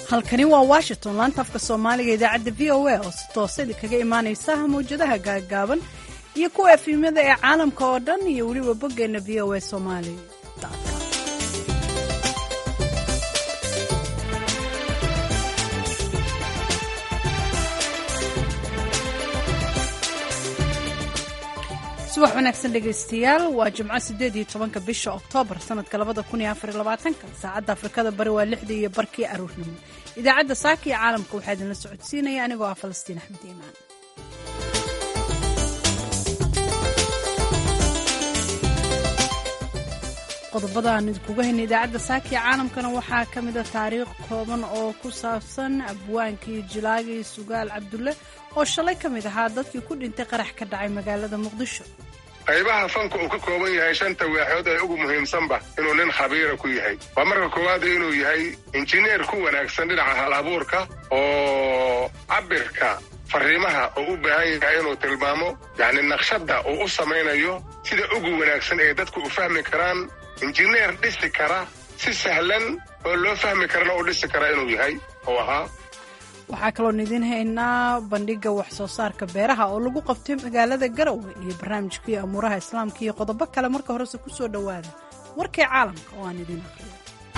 halkani waa washington laanta afka soomaaliga idaacadda v o a oo si toosadi kaga imaanaysa mawjadaha gaagaaban iyo kuwa efimyada ee caalamka oo dhan iyo weliba boggeenna v o a somali subax wanaagsan dhegaystayaal waa jimco sideed iyo tobanka bisha oktoobar sanadka labada kun iyo afar iyo labaatanka saacadda afrikada bari waa lixdii iyo barkii aruurnimo idaacadda saaka iyo caalamka waxaa idinla socodsiinaya anigoo ah falastiin axmed iimaan qodobada aan idinkuga hayna idaacadda saaka iyo caalamkana waxaa ka mida taariikh kooban oo ku saabsan abwaankii jilaagii sugaal cabdulle oo shalay ka mid ahaa dadkii ku dhintay qarax ka dhacay magaalada muqdisho qaybaha fanka uu ka kooban yahay shanta waaxood ee ugu muhiimsanba inuu nin khabiira ku yahay waa marka koowaad inuu yahay injineer ku wanaagsan dhinaca hal abuurka oo cabirka fariimaha oo u baahan yahay inuu tilmaamo yacni naqshadda uu u samaynayo sida ugu wanaagsan ee dadku u fahmi karaan injineer dhisi kara si sahlan oo loo fahmi karana u dhisi kara inuu yahay oo ahaa waxaa kaloon idiin haynaa bandhigga wax soo saarka beeraha oo lagu qabtay magaalada garowe iyo barnaamijkii amuuraha islaamka iyo qodobo kale marka horese ku soo dhowaada warkii caalamka oo aan idiin aqriyo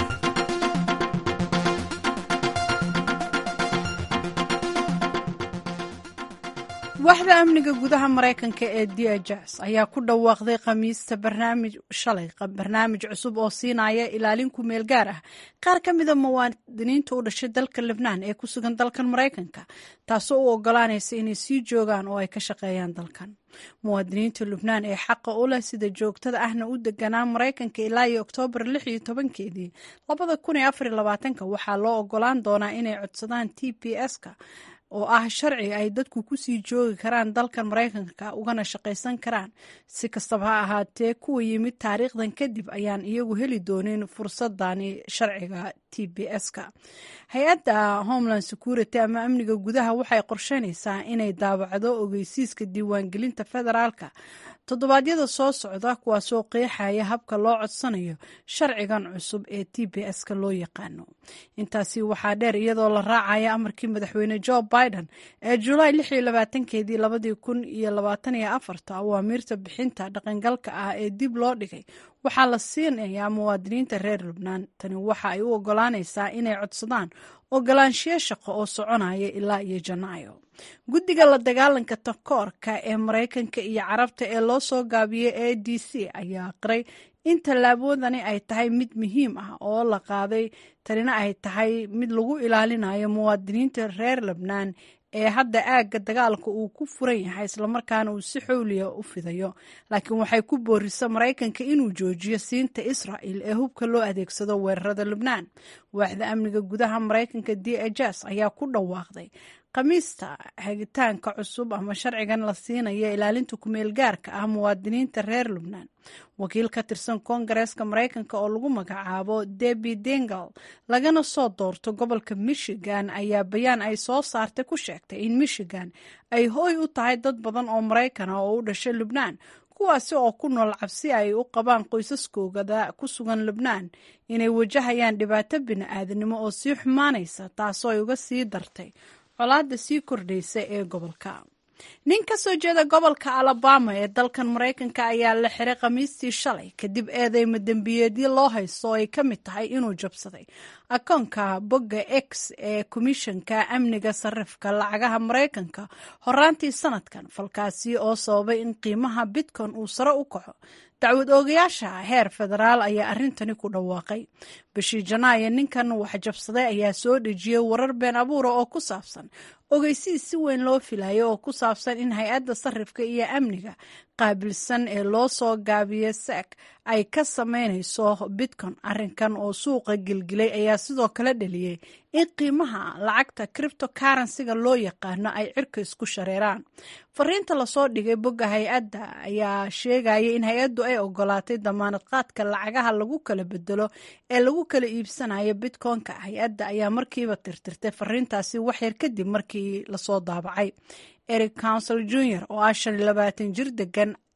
waaxda amniga gudaha maraykanka ee djas ayaa ku dhawaaqday khamiista barnaamij shalay barnaamij cusub oo siinaya ilaalin ku meel gaar ah qaar ka mida muwaadiniinta u dhashay dalka lebnaan ee ku sugan dalkan maraykanka taasoo u ogolaanaysa inay sii joogaan oo ay ka shaqeeyaan dalkan muwaadiniinta lubnaan ee xaqa u leh sida joogtada ahna u deganaa maraykanka ilaa iyo oktoobar lix iyo tobankeedii labada kun iyo afar iyo labaatanka waxaa loo ogolaan doonaa inay codsadaan t p s-ka oo ah sharci ay dadku kusii joogi karaan dalkan maraykanka ugana shaqaysan karaan si kastaba ha ahaatee kuwa yimid taariikhdan kadib ayaan iyagu heli doonin fursadani sharciga t b s-ka hay-adda homeland security ama amniga gudaha waxay qorsheynaysaa inay daawacdo ogeysiiska diiwaangelinta federaalka toddobaadyada soo socda kuwaasoo qeexaya habka loo codsanayo sharcigan cusub ee t b s-ka loo yaqaano intaasi waxaa dheer iyadoo la raacaya amarkii madaxweyne jo biden ee julaay lix iyo labaatankeedii labadii kun iyo labaatan iyo afarta awaamiirta bixinta dhaqangalka ah ee dib loo dhigay waxaa la siinayaa muwaadiniinta reer lubnaan tani waxa ay u ogolaanaysaa inay codsadaan ogolaanshiyo shaqo oo soconaya ilaa iyo janaayo guddiga la dagaalanka takoorka ee maraykanka iyo carabta ee loo soo gaabiyey a d c ayaa qiray in tallaabadani ay tahay mid muhiim ah oo la qaaday tanina ay tahay mid lagu ilaalinayo muwaadiniinta reer lebnaan ee hadda aagga dagaalka uu ku furan yahay islamarkaana uu si xowliya u fidayo laakiin waxay ku boorisa maraykanka inuu joojiyo siinta israa'il ee hubka loo adeegsado weerarada lubnaan waaxda amniga gudaha maraykanka d jas ayaa ku dhawaaqday khamiista hagitaanka cusub ama sharcigan la siinaya ilaalinta kumeel gaarka ah muwaadiniinta reer lubnaan wakiil ka tirsan koongareeska maraykanka oo lagu magacaabo debi dengal lagana soo doorto gobolka michigan ayaa bayaan ay soo saartay ku sheegtay in michigan ay hooy u tahay dad badan oo maraykana oo u dhashay lubnaan kuwaasi oo ku nool cabsi ay u qabaan qoysaskoogada ku sugan lubnaan inay wajahayaan dhibaato bini-aadanimo oo sii xumaanaysa taasoo ay uga sii dartay colaadda sii kordhaysa ee gobolka nin ka soo jeeda gobolka alabama ee dalkan maraykanka ayaa la xiray khamiistii shalay kadib eedeyma dembiyeedyo loo haysto oo ay ka mid tahay inuu jabsaday akoonka bogga x ee komishanka amniga sarifka lacagaha maraykanka horaantii sanadkan falkaasi oo sababay in qiimaha bitcoin uu sare u kaco dacwad oogayaasha heer federaal ayaa arrintani ku dhawaaqay bishii janaayo ninkan wax jabsaday ayaa soo dhejiyey warar been abuura oo ku saabsan ogeysiis si weyn loo filayo oo ku saabsan in hay-adda sarifka iyo amniga qaabilsan ee loo soo gaabiya sek ay ka sameynayso bitcoin arrinkan oo suuqa gelgilay ayaa sidoo kale dhaliyey in qiimaha lacagta cripto karansiga loo yaqaano ay cirka isku shareeraan fariinta lasoo dhigay bogga hay-adda ayaa sheegaya in hay-addu ay ogolaatay damaanad qaadka lacagaha lagu kala bedelo ee lagu kala iibsanayo bitcoin-ka hay-adda ayaa markiiba tirtirtay fariintaasi waxyar kadib markii lasoo daabacay eric council junior oo ah shan iyo labaatan jir degan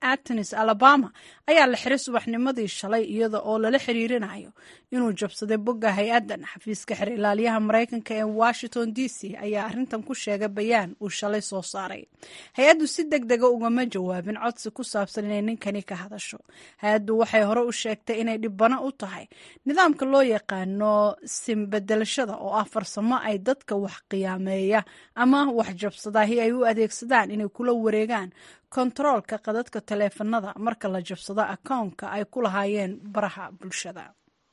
atenis alabama ayaa la xiray subaxnimadii shalay iyada oo lala xiriirinayo inuu jabsaday bogga hay-addan xafiiska xer ilaaliyaha maraykanka ee washington d c ayaa arrintan ku sheegay bayaan uu shalay soo saaray hay-addu si deg dega ugama jawaabin codsi ku saabsan inay ninkani ka hadasho hay-addu waxay hore u sheegtay inay dhibano u tahay nidaamka loo yaqaano simbedelashada oo ah farsamo ay dadka wax qiyaameeya ama wax jabsadaahi ay u adeegsadaan inay kula wareegaan kontaroolka qadadka taleefanada marka la jabsado akoonka ay ku lahaayeen baraha bulshada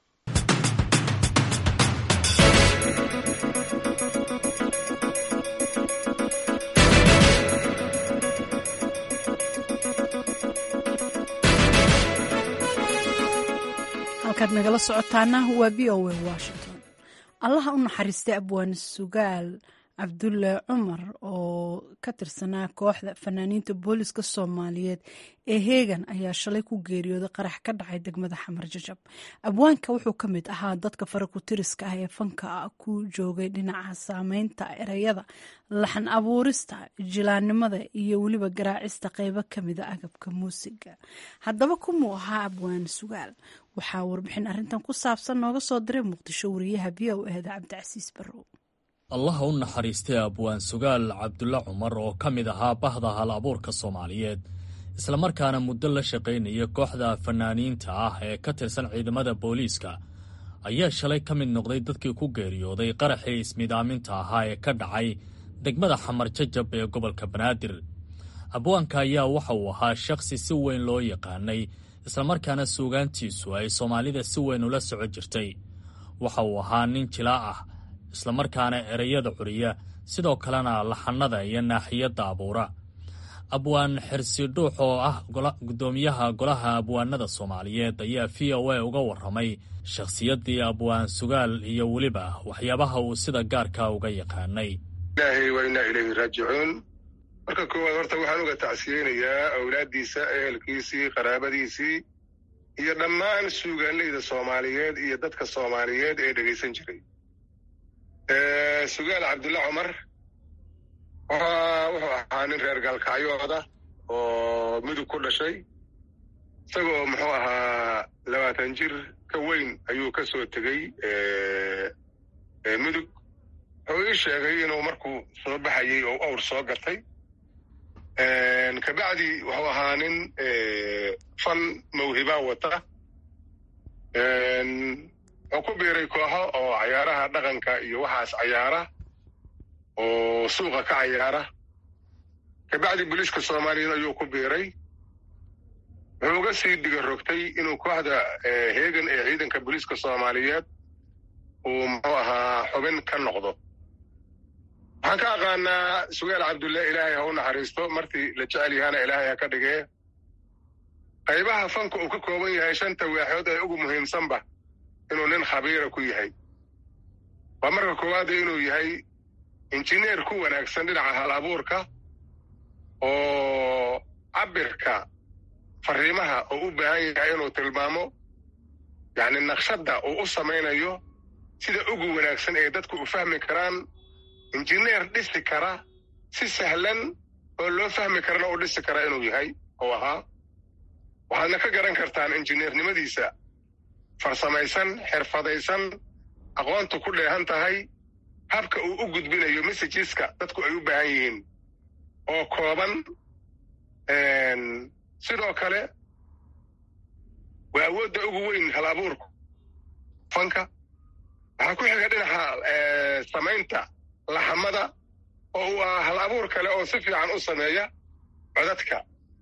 halkaad nagala socotaana waa v o a washington allaha u naxariistay abwaan sugaal cabdulle cumar oo ka tirsanaa kooxda fanaaniinta booliska soomaaliyeed ee heegan ayaa shalay ku geeriyooday qarax ka dhacay degmada xamar jajab abwaanka wuxuu ka mid ahaa dadka farakutiriska ah ee fanka ku joogay dhinaca saameynta ereyada laxan abuurista jilaannimada iyo weliba garaacista qeybo kamida agabka muusiga haddaba kumuu ahaa abwaan sugaal waxaa warbixin arrintan ku saabsan nooga soo diray muqdisho wariyaha v o eda cabdicasiis barrow allaha u naxariistay abwaan sugaal cabdulle cumar oo ka mid ahaa bahda hal abuurka soomaaliyeed islamarkaana muddo la shaqaynaya kooxda fanaaniinta ah ee ka tirsan ciidamada booliiska ayaa shalay ka mid noqday dadkii ku geeriyooday qaraxii ismidaaminta ahaa ee ka dhacay degmada xamar jajab ee gobolka banaadir abwaanka ayaa waxa uu ahaa shakhsi si weyn loo yaqaanay islamarkaana suugaantiisu ay soomaalida si weyn ula soco jirtay waxa uu ahaa nin jilaa ah islamarkaana ereyada curiya sidoo kalena laxanada iyo naaxiyadda abuura abwaan xirsi dhuux oo ah guddoomiyaha golaha abwaanada soomaaliyeed ayaa v o a uga warramay shakhsiyaddii abwaan sugaal iyo weliba waxyaabaha uu sida gaarka uga yaqaanay ilaahay waa inaa ilayhi raajicuun marka koowaad horta waxaan uga tacsiyeynayaa awlaaddiisa ehelkiisii qaraabadiisii iyo dhammaan suugaanleyda soomaaliyeed iyo dadka soomaaliyeed ee dhegaysan jiray sugaal cabdulle cumar wuxuu ahaa nin reer gaalkacyooda oo mudug ku dhashay isagoo muxuu ahaa labaatan jir ka weyn ayuu ka soo tegey mudug wuxuu ii sheegay inuu markuu soo baxayey oo awr soo gatay kabacdi wuxuu ahaa nin fan mawhibaa wata wuxuu ku biiray kooxo oo cayaaraha dhaqanka iyo waxaas cayaara oo suuqa ka cayaara kabacdi booliiska soomaaliyeed ayuu ku biiray wuxuu uga sii dhiga rogtay inuu kooxda heegan ee ciidanka booliiska soomaaliyeed uu muxuu ahaa xubin ka noqdo waxaan ka aqaanaa sugaal cabdulle ilaahay ha u naxariisto martii la jecel yahaana ilaahay ha ka dhigee qaybaha fanka uu ka kooban yahay shanta waaxood ee ugu muhiimsanba inuu nin khabiira ku yahay waa marka koowaada inuu yahay injineer ku wanaagsan dhinaca hal abuurka oo cabirka fariimaha oo u baahan yahay inuu tilmaamo yacni naqshadda uu u samaynayo sida ugu wanaagsan ee dadku u fahmi karaan injineer dhisi kara si sahlan oo loo fahmi karana u dhisi kara inuu yahay oo ahaa waxaadna ka garan kartaan injineernimadiisa farsamaysan xirfadaysan aqoontu ku dheehan tahay habka uu u gudbinayo messageska dadku ay u baahan yihiin oo kooban sidoo kale waa awoodda ugu weyn hal abuurku fanka waxaa ku xiga dhinaca samaynta laxamada oo uu ah hal abuur kale oo si fiican u sameeya codadka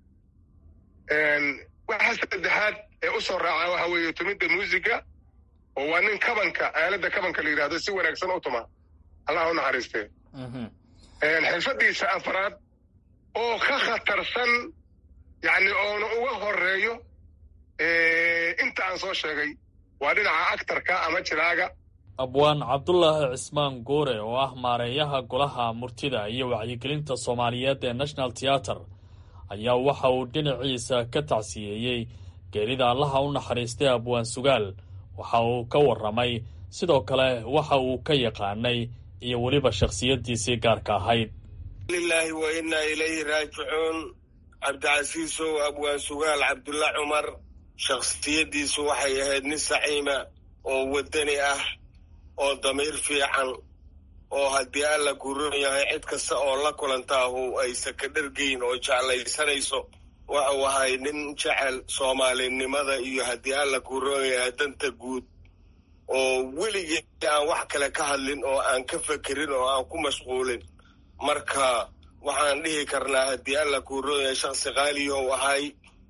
waxa saddexaad ee u soo raaca waxa weeye tumidda muusiga oo waa nin kabanka aaladda kabanka la yidhahdo si wanaagsan u tuma allah u naxariistee xirfaddiisa afraad oo ka khatarsan yacni oona uga horeeyo inta aan soo sheegay waa dhinaca actarka ama jiraaga abwaan cabdulaahi cismaan goore oo ah maareeyaha golaha murtida iyo wacyigelinta soomaaliyeed ee national theater ayaa waxa uu dhinaciisa ka tacsiyeeyey geerida allaha u naxariistay abwaan sugaal waxa uu ka warramay sidoo kale waxa uu ka yaqaanay iyo weliba shakhsiyaddiisii gaarka ahayd lilaahi wa innaa ilayhi raajicuun cabdicasiisow abwaan sugaal cabdulla cumar shakhsiyaddiisu waxay ahayd nin saciima oo waddani ah oo damiir fiican oo haddii alla kuron yahay cid kasta oo la kulantaahu aysa ka dhargeyn oo jeclaysanayso waxuu ahay nin jecel soomaalinimada iyo haddii alla kuron yahay danta guud oo weligii aan wax kale ka hadlin oo aan ka fekerin oo aan ku mashquulin marka waxaan dhihi karnaa haddii alla kuron yahay shaksi qaaliyow ahay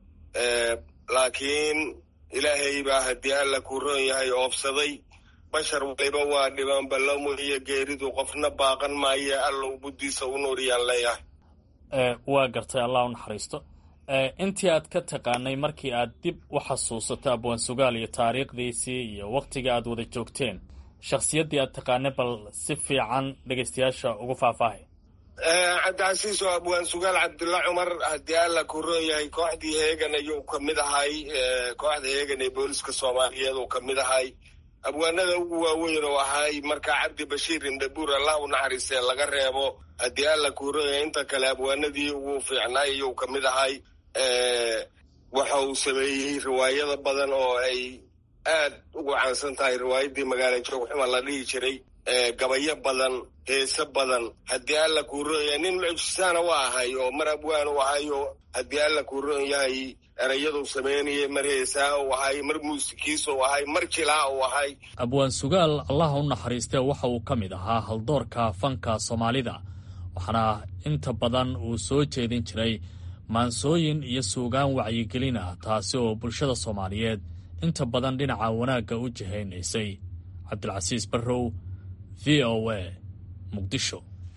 laakiin ilaahay baa haddii alla kuron yahay oofsaday bashar waliba waa dhibaan ballamo iyo geeridu qofna baaqan maaye alla ubuddiisa u nuuriyaan leeyahay waa gartay allah u naxariisto intii aad ka taqaanay markii aad dib u xasuusato abwaan sugaal iyo taariikhdiisii iyo wakhtiga aad wada joogteen shakhsiyaddii aad taqaanay bal si fiican dhegaystayaasha ugu faahfaahay cabdicasiis oo abwaan sugaal cabdulla cumar haddii alla kuron yahay kooxdii heegan ayuu ka mid ahay kooxda heegan ee booliska soomaaliyeed uu ka mid ahay abwaanada ugu waaweyn oo ahay markaa cabdi bashiir indhabuur allah u naxariistee laga reebo haddii alla kuron yahay inta kale abwaanadii ugu fiicnaay ayuu ka mid ahay waxa uu sameeyey riwaayada badan oo ay aad ugu caansan tahay riwaayaddii magaala joogxuma la dhihi jiray gabayo badan heese badan haddii alla kuu roon yahay nin mucjisaana u ahay oo mar abwaan u ahay oo haddii alla kuu roon yahay erayadu samaynayay mar heesaa u ahay mar muusikiis u ahay mar jilaa u ahay abwaan sugaal allaha u naxariistee waxa uu ka mid ahaa haldoorka fanka soomaalida waxaana inta badan uu soo jeedin jiray maansooyin iyo suugaan wacyigelin ah taasi oo bulshada soomaaliyeed inta badan dhinaca wanaagga u jihaynaysay cabdilcasiis barrow v o a muqdisho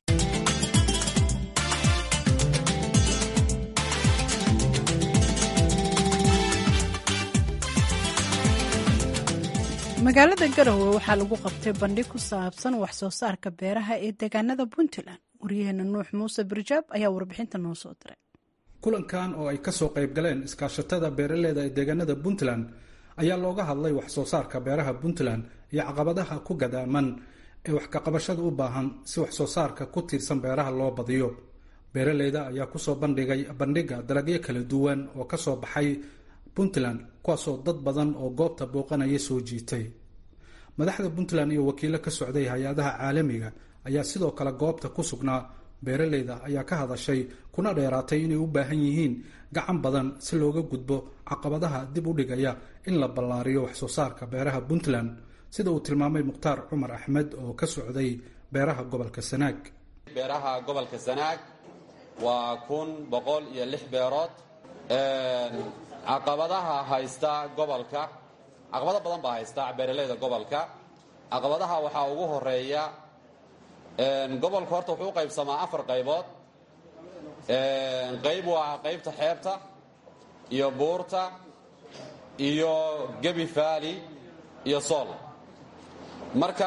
magaalada garowe waxaa lagu qabtay bandhig ku saabsan wax soo saarka beeraha ee deegaanada puntland waryaheena nuux muuse birjaab ayaa warbixinta noo soo diray kulankan oo ay kasoo qayb galeen iskaashatada beeraleyda ee deegaanada puntland ayaa looga hadlay wax soo saarka beeraha puntland iyo caqabadaha ku gadaaman ee wax kaqabashada u baahan si wax soo saarka ku tiirsan beeraha loo badiyo beeraleyda ayaa kusoo bandhigay bandhiga dalagyo kala duwan oo kasoo baxay puntland kuwaasoo dad badan oo goobta booqanaya soo jiitay madaxda puntland iyo wakiilo ka socday hay-adaha caalamiga ayaa sidoo kale goobta ku sugnaa beeraleyda ayaa ka hadashay kuna dheeraatay inay u baahan yihiin gacan badan si looga gudbo caqabadaha dib u dhigaya in la ballaariyo wax soo saarka beeraha puntland sida uu tilmaamay mukhtaar cumar axmed oo ka socday beeraha gobolka sanaag beeraha gobolka sanaag waa kun boqol iyo lix beerood caqabadaha haysta gobolka caqabado badan baa haysta beeraleyda gobolka caqabadaha waxaa ugu horeeya gobolka horta wuxuu u qaybsamaa afar qaybood qayb waa qaybta xeebta iyo buurta iyo gebi faali iyo sool marka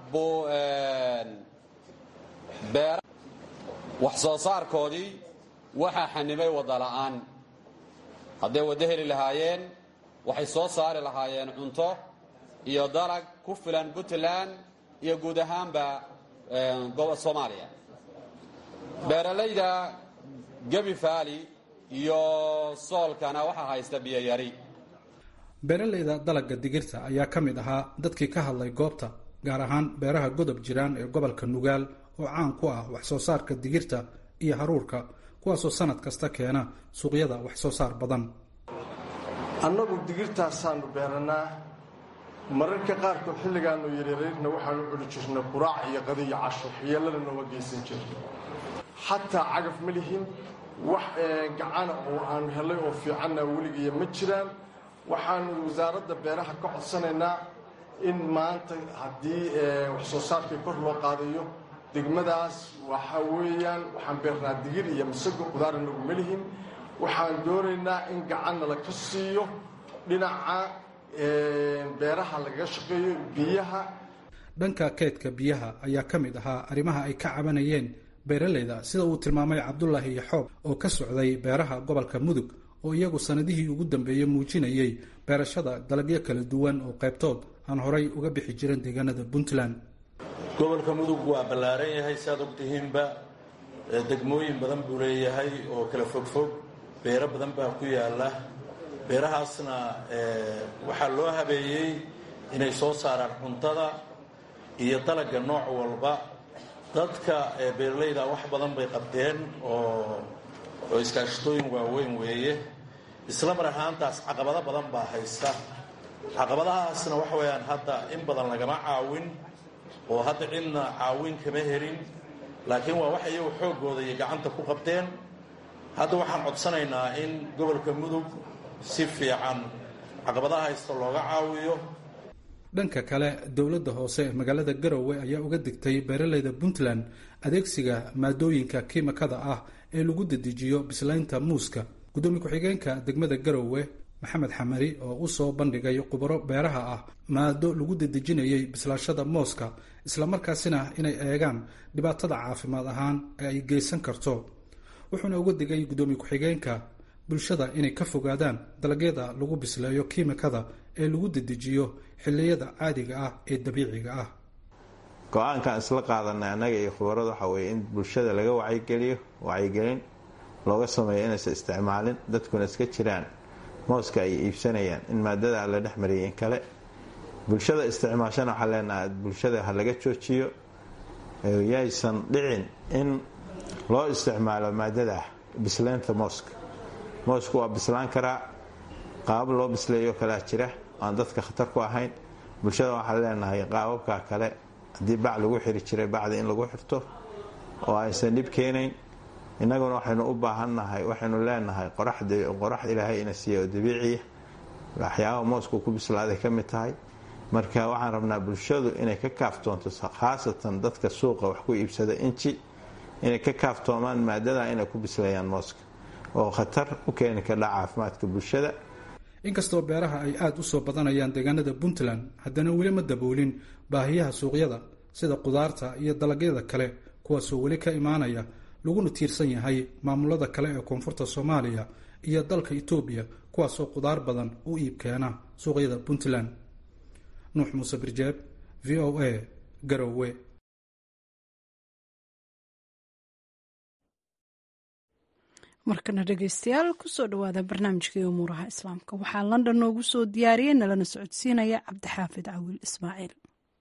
beer wax soo saarkoodii waxaa xanibay wadda la'aan hadday waddo heli lahaayeen waxay soo saari lahaayeen cunto iyo dalag ku filan puntland iyo guud ahaanba soomaaliya beeralayda gebi faali iyo soolkana waxaa haysta biyoyari beeraleyda dalagga digirta ayaa ka mid ahaa dadkii ka hadlay goobta gaar ahaan beeraha godob jiraan ee gobolka nugaal oo caan ku ah wax soo saarka digirta iyo haruurka kuwaasoo sanad kasta keena suuqyada wax soo saar badan annagu digirtaasaannu beerannaa mararka qaarkood xilligaannu yaryarayrna waxaanu culi jirna quraac iyo qadiyo casho yeellana nooma geysan jirna xataa cagaf ma lihin wax gacana oo aanu hellay oo fiicanna weligiiya ma jiraan waxaanu wasaaradda beeraha ka codsanaynaa in maanta haddii wax soo saarkii kor loo qaadayo degmadaas waxa weeyaan waxaan beernaa digir iyo masago qudaar nagu ma lihin waxaan doonaynaa in gacanna laga siiyo dhinaca beeraha lagaga shaqeeyo biyaha dhanka keydka biyaha ayaa ka mid ahaa arrimaha ay ka cabanayeen beeraleyda sida uu tilmaamay cabdulaahi yaxoob oo ka socday beeraha gobolka mudug oo iyagu sanadihii ugu dambeeyey muujinayay beerashada dalagyo kala duwan oo qaybtood aan horay uga bixi jirin deegaanada puntland gobolka mudug waa ballaaran yahay si aad ogtihiinba degmooyin badan buu leeyahay oo kala fogfog beero badan baa ku yaalla beerahaasna waxaa loo habeeyey inay soo saaraan cuntada iyo dalagga nooc walba dadka beeralayda wax badan bay qabteen oo oo iskaashatooyin waaweyn weeye isla mar ahaantaas caqabado badan baa haysta caqabadahaasna waxa weeyaan hadda in badan lagama caawin oo hadda cidna caawin kama helin laakiin waa wax iyagu xooggooda iyo gacanta ku qabteen hadda waxaan codsanaynaa in gobolka mudug si fiican caqabadaha haysta looga caawiyo dhanka kale dowladda hoose ee magaalada garowe ayaa uga digtay beeralayda puntland adeegsiga maadooyinka kiimikada ah ee lagu dedejiyo bislaynta muuska guddoomiye ku-xigeenka degmada garowe maxamed xamari oo u soo bandhigay khubaro beeraha ah maado lagu dedejinayay bislaashada mooska islamarkaasina inay eegaan dhibaatada caafimaad ahaan ee ay geysan karto wuxuuna uga digay guddoomiye ku-xigeenka bulshada inay ka fogaadaan dalagyada lagu bisleeyo kiimikada ee lagu dedejiyo xilliyada caadiga ah ee dabiiciga ah go-aankaan isla qaadanay annaga iyo khubarada waxa weeye in bulshada laga wacyigeliyo wacyigelin looga sameeyo inaysan isticmaalin dadkuna iska jiraan mooska ay iibsanayaan in maadada la dhex mariyay in kale bulshada isticmaashana waxaa leenaha bulshada ha laga joojiyo yaysan dhicin in loo isticmaalo maadada bislaynta mooska moosku waa bislaan karaa qaabab loo bisleeyo kalea jira aan dadka khatar ku ahayn bulshada waxaan leenahay qaababka kale haddii bac lagu xiri jiray bacda in lagu xirto oo aysan dhib keenayn innaguna waxaynu u baahannahay waxaynu leenahay qorax ilaahay ina siiya oo dabiiciya waxyaabaha moosku ku bislaaday ka mid tahay marka waxaan rabnaa bulshadu inay ka kaaftoonto khaasatan dadka suuqa wax ku iibsada inji inay ka kaaftoomaan maadada inay ku bisleeyaan mooska oo khatar u keeni kardha caafimaadka bulshada inkastoo beeraha ay aada u soo badanayaan deegaanada puntland haddana weli ma daboolin baahiyaha suuqyada sida qudaarta iyo dalagyada kale kuwaasoo weli ka imaanaya laguna tiirsan yahay maamulada kale ee koonfurta soomaaliya iyo dalka etoobiya kuwaasoo qudaar badan u iib keena suuqyada puntland nuux muuse birjeeb v o a garowe markana dhegeystayaal kusoo dhawaada barnaamijkii umuuraha islaamka waxaa london noogu soo diyaariyey nalana socodsiinaya cabdixaafid cawiil ismaaciil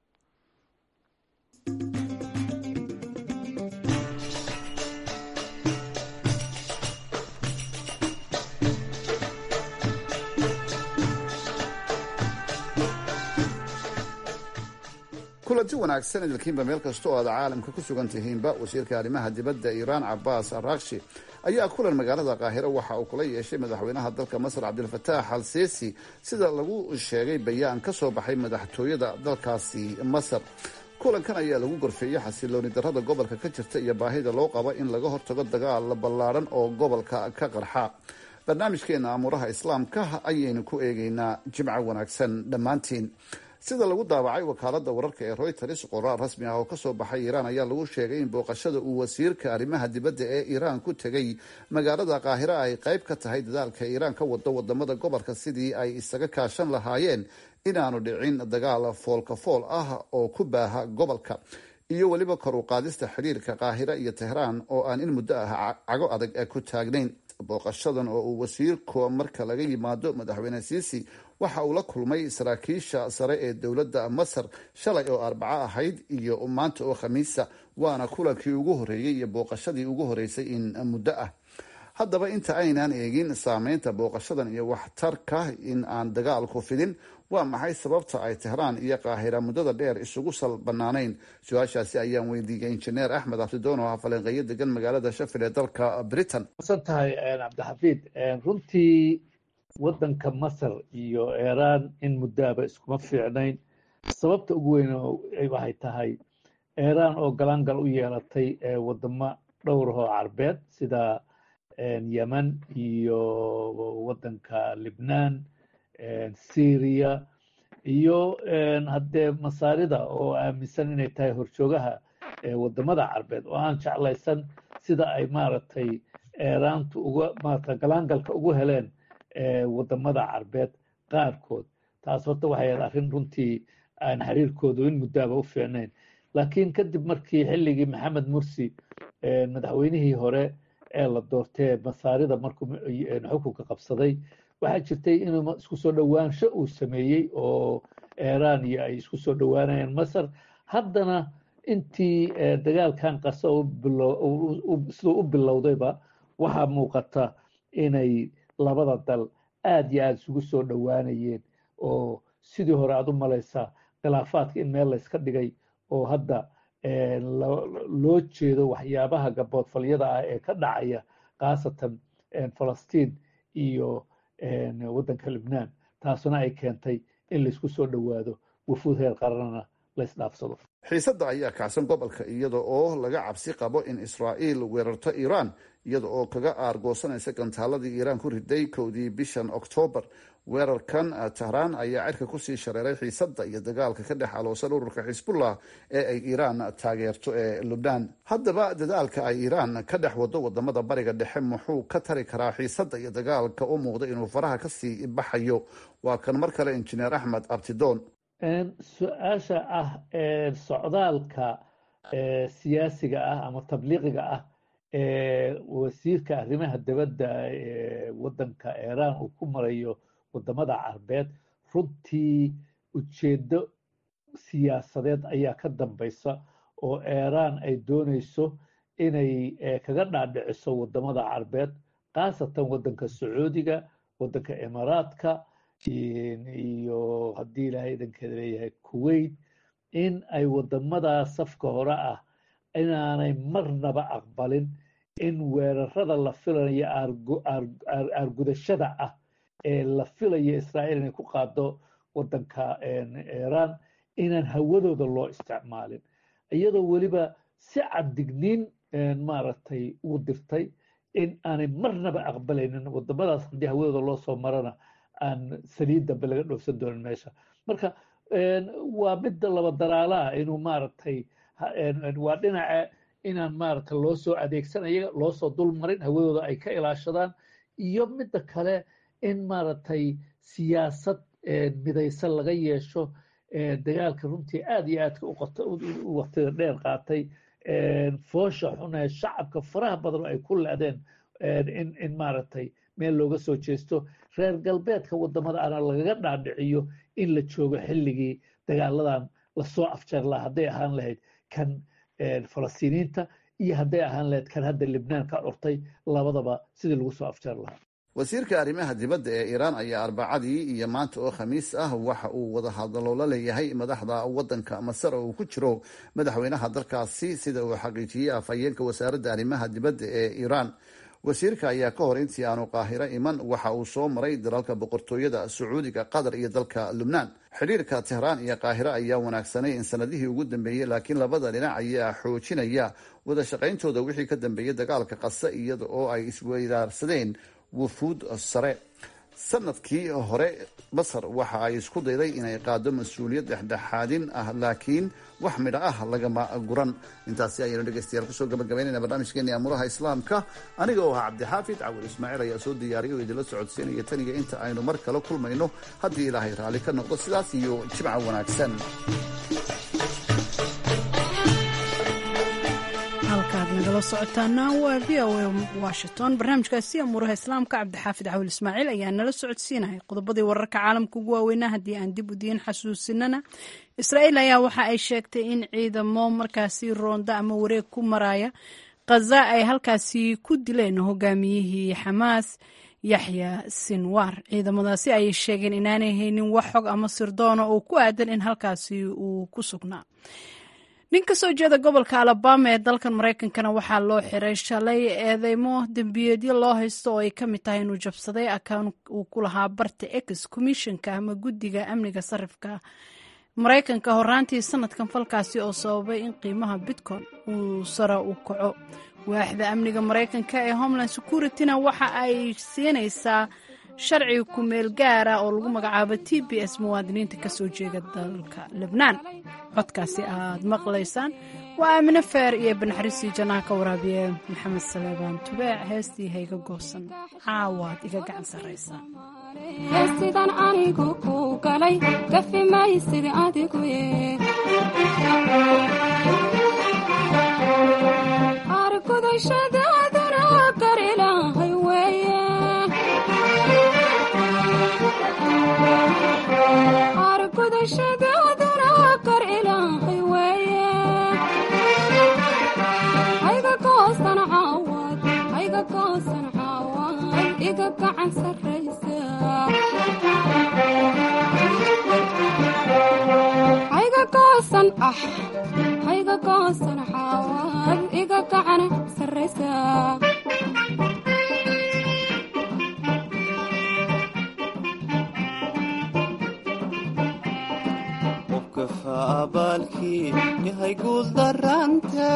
kulanti wanaagsan idilkiinba meel kasta oo aad caalamka ku sugan tihiinba wasiirka arrimaha dibadda iiraan cabaas arakshi ayaa kulan magaalada qaahiro waxa uu kula yeeshay madaxweynaha dalka masar cabdilfataax al siisi sida lagu sheegay bayaan ka soo baxay madaxtooyada dalkaasi masar kulankan ayaa lagu gorfeeyey xasilooni darrada gobolka ka jirta iyo baahida loo qabo in laga hortago dagaal ballaadhan oo gobolka ka qarxa barnaamijkeena amuuraha islaamka ayaynu ku eegeynaa jimco wanaagsan dhammaantiin sida lagu daabacay wakaalada wararka ee royters qoraal rasmi ah oo kasoo baxay iiraan ayaa lagu sheegay in booqashada uu wasiirka arrimaha dibadda ee iiraan ku tegay magaalada qaahira ay qayb ka tahay dadaalka iiraan ka wado wadamada gobolka sidii ay isaga kaashan lahaayeen inaanu dhicin dagaal foolka fool ah oo ku baaha gobolka iyo weliba kor u qaadista xidhiirka qaahira iyo tehraan oo aan in muddo ah cago adag ku taagnayn booqashadan oo uu wasiirku marka laga yimaado madaxweyne siisi waxa uu la kulmay saraakiisha sare ee dowladda masar shalay oo arbaco ahayd iyo maanta oo khamiisa waana kulankii ugu horeeyey iyo booqashadii ugu horeysay in muddo ah haddaba inta aynaan eegin saameynta booqashadan iyo waxtarka in aan dagaalku fidin waa maxay sababta ay tehraan iyo qaahira muddada dheer isugu sal banaanayn su-aashaasi ayaan weydiiyey injineer axmed abdidoon oo ah falanqeeyo degan magaalada shafil ee dalka britain san tahay cabdixafiid runtii waddanka masar iyo iiraan in muddaaba iskuma fiicnayn sababta ugu weyn waxay tahay iiraan oo galaangal u yeelatay wadamo dhowrahoo carbeed sida yemen iyo waddanka libnaan syria iyo haddee masaarida oo aaminsan inay tahay horjoogaha wadamada carbeed oo aan jeclaysan sida ay maaragtay eeraantu uga maarata galaangalka ugu heleen wadamada carbeed qaarkood taas horta waxay ahayd arrin runtii aan xiriirkoodu in muddaaba u fiicnayn laakiin kadib markii xilligii maxamed mursi madaxweynihii hore ee la doortee masaarida markuu xukunka qabsaday waxaa jirtay inuu isku soo dhowaansho uu sameeyey oo iiraan iyo ay isku soo dhowaanayeen masar haddana intii dagaalkan qasa siduu u bilowdayba waxaa muuqata inay labada dal aad iyo aada isugu soo dhowaanayeen oo sidii hore aad u malaysaa khilaafaadka in meel layska dhigay oo hadda loo jeedo waxyaabaha gaboodfalyada ah ee ka dhacaya khaasatan falastiin iyo waddanka libnaan taasuna ay keentay in laysku soo dhowaado wafuud heer qaranana laysdhaafsado xiisadda ayaa kacsan gobolka iyada oo laga cabsi qabo in israa'iil weerarto iiraan iyada oo kaga aargoosanaysa gantaaladii iiraan ku riday kowdii bishan oktoobar weerarkan tahraan ayaa cirka kusii shareeray xiisadda iyo dagaalka ka dhex aloosan ururka xisbullah ee ay iiraan taageerto ee lubnaan haddaba dadaalka ay iiraan ka dhex wado wadamada bariga dhexe muxuu ka tari karaa xiisadda iyo dagaalka u muuqda inuu faraha kasii baxayo waa kan mar kale injineer axmed abtidoon su-aasha ah socdaalka siyaasiga ah ama tabliiqiga ah ee wasiirka arrimaha dibadda ee waddanka iiraan uu ku marayo wadamada carbeed runtii ujeeddo siyaasadeed ayaa ka dambaysa oo iiraan ay doonayso inay kaga dhaadhiciso wadamada carbeed khaasatan waddanka sacuudiga waddanka imaaraadka iyo haddii ilaahay idankeeda leeyahay kuwait in ay wadamadaa safka hore ah inaanay marnaba aqbalin in weerarada la filayo aargudashada ah ee la filayo israa'iil inay ku qaado waddanka iiraan inaan hawadooda loo isticmaalin iyadoo weliba si caddigniin maaragtay u dirtay in aanay marnaba aqbalaynin wadamadaas haddii hawadooda loo soo marana aan saliid dambe laga dhoofsan doonin meesha marka waa midda laba daraalaha inuu maaragtay waa dhinaca inaan maaragtay loo soo adeegsan ayaga loo soo dulmarin hawadooda ay ka ilaashadaan iyo midda kale in maaragtay siyaasad midaysan laga yeesho dagaalka runtii aad iyo aadka u waqtida dheer qaatay foosha xun ee shacabka faraha badan ay ku leedeen in maaragtay meel looga soo jeesto reer galbeedka wadamada ana lagaga dhaadhiciyo in la joogo xilligii dagaaladan lasoo afjeer laha hadday ahaan lahayd kan falastiiniinta iyo hadday ahaan lahayd kan hadda libnaan ka curtay labadaba sidii lagu soo afjeer lahaa wasiirka arrimaha dibadda ee iiraan ayaa arbacadii iyo maanta oo khamiis ah waxa uu wada hadaloola leeyahay madaxda waddanka masar oo uu ku jiro madaxweynaha dalkaasi sida uu xaqiijiyey afhayeenka wasaaradda arrimaha dibadda ee iiraan wasiirka ayaa ka hor intii aanu qaahiro iman waxa uu soo maray dalalka boqortooyada sacuudiga qatar iyo dalka lubnaan xidhiirka tehraan iyo qaahiro ayaa wanaagsanay in sanadihii ugu dambeeyey laakiin labada dhinac ayaa xoojinaya wada shaqayntooda wixii ka dambeeyey dagaalka qase iyada oo ay isweydaarsadeen wufuud sare sanadkii hore masar waxa ay isku dayday inay qaado mas-uuliyad dhexdhexaadin ah laakiin wax midho ah lagama guran intaasi ayaynu dhegeystayaal kusoo gabagabaynayna barnaamijkeeni amuraha islaamka aniga oo ahaa cabdixaafid cawil ismaaciil ayaa soo diyaariyay oo idinla socodsiinaya taniga inta aynu mar kale kulmayno haddii ilaahay raalli ka noqdo sidaas iyo jimca wanaagsan halkaad nagala socotaana waa v o a washington barnaamijkaasi amuuraha islaamka cabdixaafid cawil ismaaciil ayaa nala socodsiinaya qodobadii wararka caalamka ugu waaweynaa haddii aan dib u diin xasuusinana israa'iil ayaa waxa ay sheegtay in ciidamo markaasi roonda ama wareeg ku maraya khaza ay halkaasi ku dileen hogaamiyihii xamaas yaxya sinwar ciidamadaasi ayay sheegeen inaanay haynin wax xog ama sirdoona oo ku aadan in halkaasi uu ku sugnaa nin ka soo jeeda gobolka alabama ee dalkan maraykankana waxaa loo xiray shalay eedeymo dembiyeedyo loo haysto oo ay ka mid tahay inuu jabsaday akaan uu ku lahaa barta ex commissionka ama guddiga amniga sarifka maraykanka horaantii sanadkan falkaasi oo sababay in qiimaha bitcoin uu sare u kaco waaxda amniga maraykanka ee homeland securityna waxa ay siinaysaa sharci kumeel gaara oo lagu magacaabo t b s muwaadiniinta kasoo jeeda dalka lebnaan codkaasi aad maqlaysaan waa aamine feer iyo banaxariisii jannaha ka waraabiye maxamed saleebaan tubeec heestii hayga goosan caawaad iga gacan sarraysaa heestidan anigu ku galay gafi maysid adigu argudashadaaduna iga gacan sarraysa hayga goosan ah hayga goosan xaawaad iga gacan sarraysa qofka abaalkii yahay guuldarante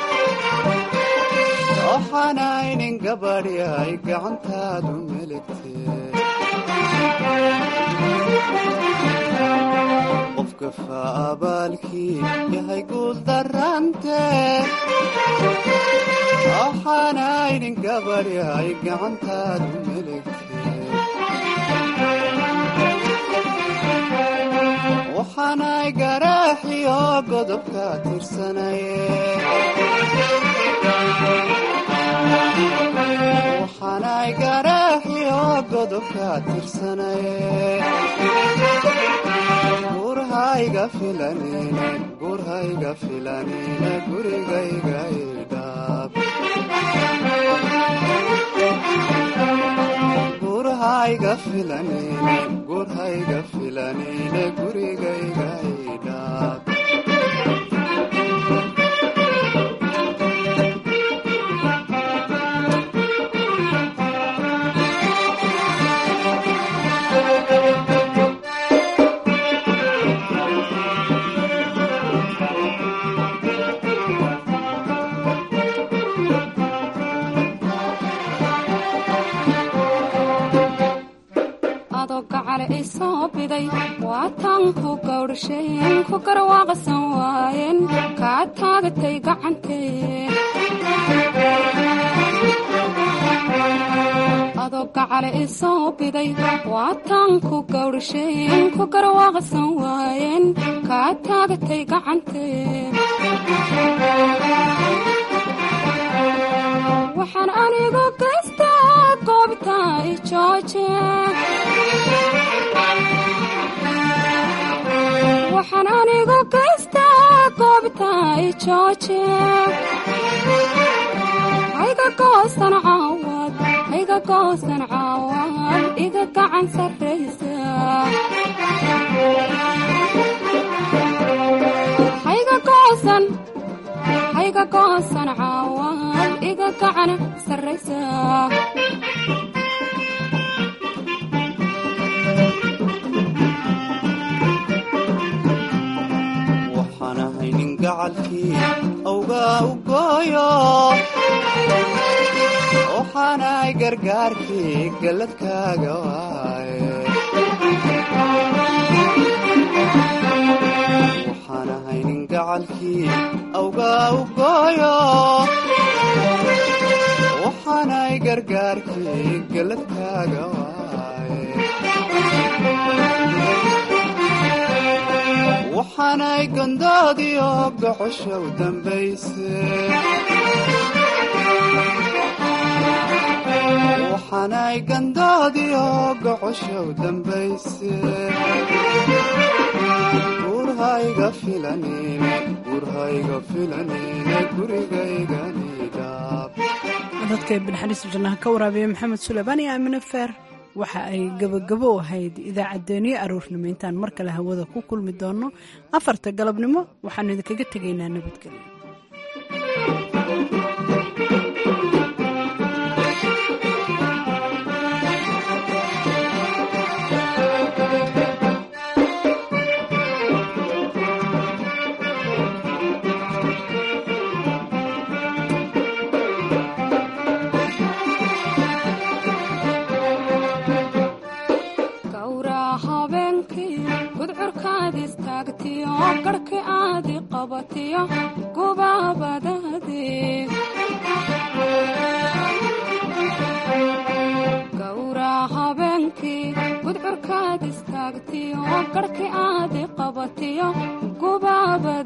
waxaanaynin gabadhi ay gacantaadu meligte qofka faabaalkii yahay guuldarante waxaanaynin gabadhi ay gacantaadu meligte waxaanay garaaxiyo godobka tirsanaye waxaanay garaaxiyo godobka tirsanaye gurhayga filanine gurhayga filanine gurigayga idhaab gurhayga filanine gurhayga filanine gurigayga idhaab adoo gacale i soo biday waataan ku gawdhasheen ku garwaaqsan waayeen kaa taagatay gacantee adoo gacale i soo biday waataan ku gawdhasheen ku garwaaqsan waayeen kaa taagatay gacantee waxaan anigu gaystaa goobta i jooje waxaan anigu gaystaa goobta i jooje hayga goosan caawad hayga goosan caawad iga gacan sarraysa hayga goosan hayga goosan caawad iga gacan sarraysa waxaan ahay nin gacalkii awgaa u gooyo waxaanahay gargaarkii galladkaaga waaye waxaan ahay nin gacalkii awgaa u gooyo waxaanahay gargaarkii galladkaaga waaye waxaanay gondoodiyo gocosha u dambayse waxaanay gandoodiyo gocosha u dambayse gurhayga filanine gurhayga filanine gurigayganidhaab dadka binaxariista jannaha ka waraabiya maxamed suleymaan iyo aamine feer waxa ay gabagabo ahayd idaacaddeenyo aroornimo intaan mar kale hawada ku kulmi doonno afarta galabnimo waxaanu idinkaga tegaynaa nabadgelyo gawraa habeenkii gudcurkaad istaagtiyo garhki aadi qabatiyo gubaabadaade gawraa habeenkii gudcurkaad istaagtiyo garhki aadi qabatiyo gubaaba